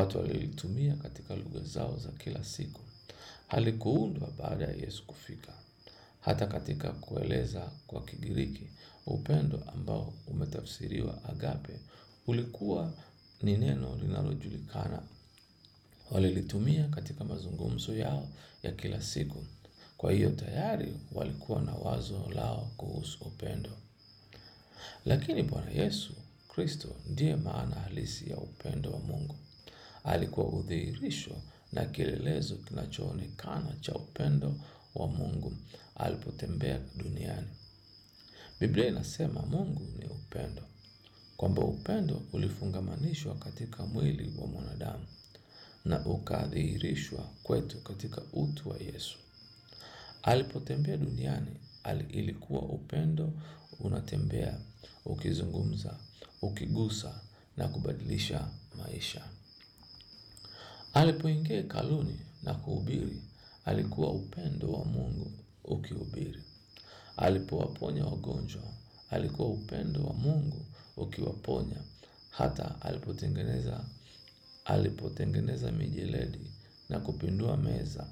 watu walilitumia katika lugha zao za kila siku. Halikuundwa baada ya Yesu kufika. Hata katika kueleza kwa Kigiriki, upendo ambao umetafsiriwa agape ulikuwa ni neno linalojulikana. Walilitumia katika mazungumzo yao ya kila siku. Kwa hiyo tayari walikuwa na wazo lao kuhusu upendo. Lakini Bwana Yesu Kristo ndiye maana halisi ya upendo wa Mungu. Alikuwa udhihirisho na kielelezo kinachoonekana cha upendo wa Mungu alipotembea duniani. Biblia inasema Mungu ni upendo, kwamba upendo ulifungamanishwa katika mwili wa mwanadamu na ukadhihirishwa kwetu katika utu wa Yesu. Alipotembea duniani, ali- ilikuwa upendo unatembea, ukizungumza, ukigusa na kubadilisha maisha. Alipoingia hekaluni na kuhubiri, alikuwa upendo wa Mungu ukihubiri. Alipowaponya wagonjwa, alikuwa upendo wa Mungu ukiwaponya. Hata alipotengeneza alipotengeneza mijeledi na kupindua meza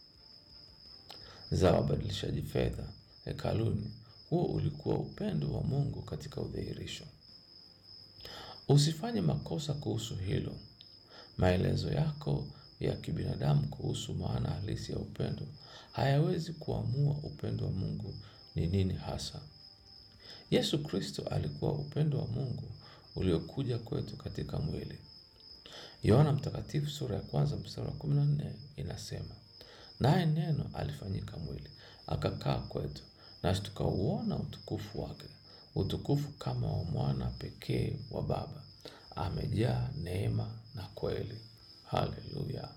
za wabadilishaji fedha hekaluni, huo ulikuwa upendo wa Mungu katika udhihirisho. Usifanye makosa kuhusu hilo. Maelezo yako ya kibinadamu kuhusu maana halisi ya upendo hayawezi kuamua upendo wa Mungu ni nini hasa. Yesu Kristo alikuwa upendo wa Mungu uliokuja kwetu katika mwili. Yohana Mtakatifu sura ya kwanza mstari wa kumi na nne inasema, naye neno alifanyika mwili akakaa kwetu, nasi tukauona utukufu wake, utukufu kama wa mwana pekee wa Baba, amejaa neema na kweli. Haleluya!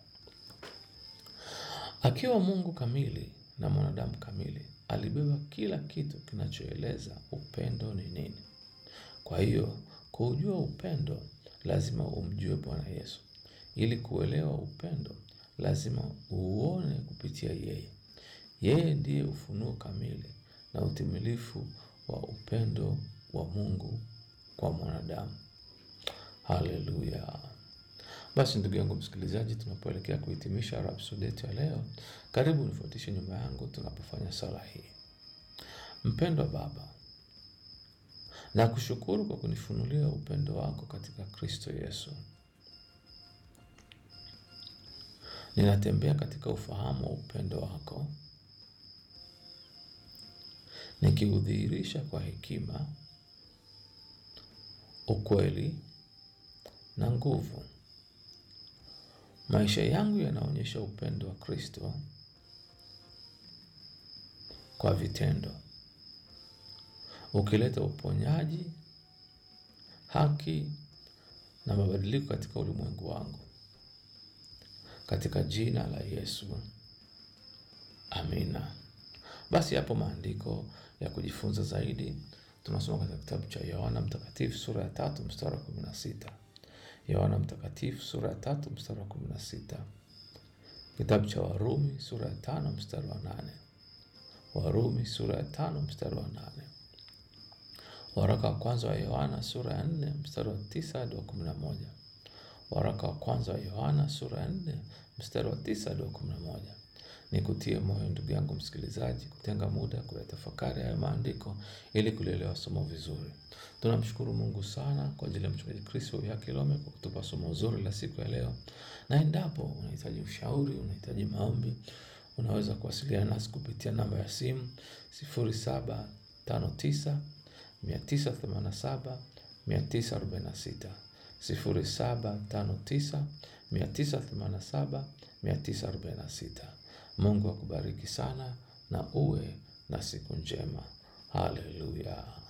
Akiwa Mungu kamili na mwanadamu kamili, alibeba kila kitu kinachoeleza upendo ni nini. Kwa hiyo kuujua upendo, lazima umjue Bwana Yesu. Ili kuelewa upendo, lazima uuone kupitia yeye. Yeye ndiye ufunuo kamili na utimilifu wa upendo wa Mungu kwa mwanadamu. Haleluya! Basi ndugu yangu msikilizaji, tunapoelekea kuhitimisha rhapsodi yetu ya leo, karibu nifuatishe nyuma yangu tunapofanya sala hii. Mpendwa Baba, na kushukuru kwa kunifunulia upendo wako katika Kristo Yesu. Ninatembea katika ufahamu wa upendo wako, nikiudhihirisha kwa hekima, ukweli na nguvu. Maisha yangu yanaonyesha upendo wa Kristo kwa vitendo, ukileta uponyaji, haki na mabadiliko katika ulimwengu wangu, katika jina la Yesu, amina. Basi hapo maandiko ya kujifunza zaidi tunasoma katika kitabu cha Yohana Mtakatifu sura ya tatu mstari wa kumi na sita. Yohana Mtakatifu sura ya tatu mstari wa kumi na sita. Kitabu cha Warumi sura ya tano mstari wa nane. Warumi sura ya tano mstari wa nane. Waraka wa kwanza wa Yohana sura ya nne mstari wa tisa hadi wa kumi na moja. Waraka wa kwanza wa Yohana sura ya nne mstari wa tisa hadi wa kumi na moja. Nikutie moyo ndugu yangu msikilizaji, kutenga muda kuyatafakari haya maandiko ili kulielewa somo vizuri. Tunamshukuru Mungu sana kwa ajili ya mchungaji Kristo ya Kilome kwa kutupa somo zuri la siku ya leo, na endapo unahitaji ushauri, unahitaji maombi, unaweza kuwasiliana nasi kupitia namba ya simu 0759 987 946 0759 987 946. Mungu akubariki sana na uwe na siku njema. Haleluya.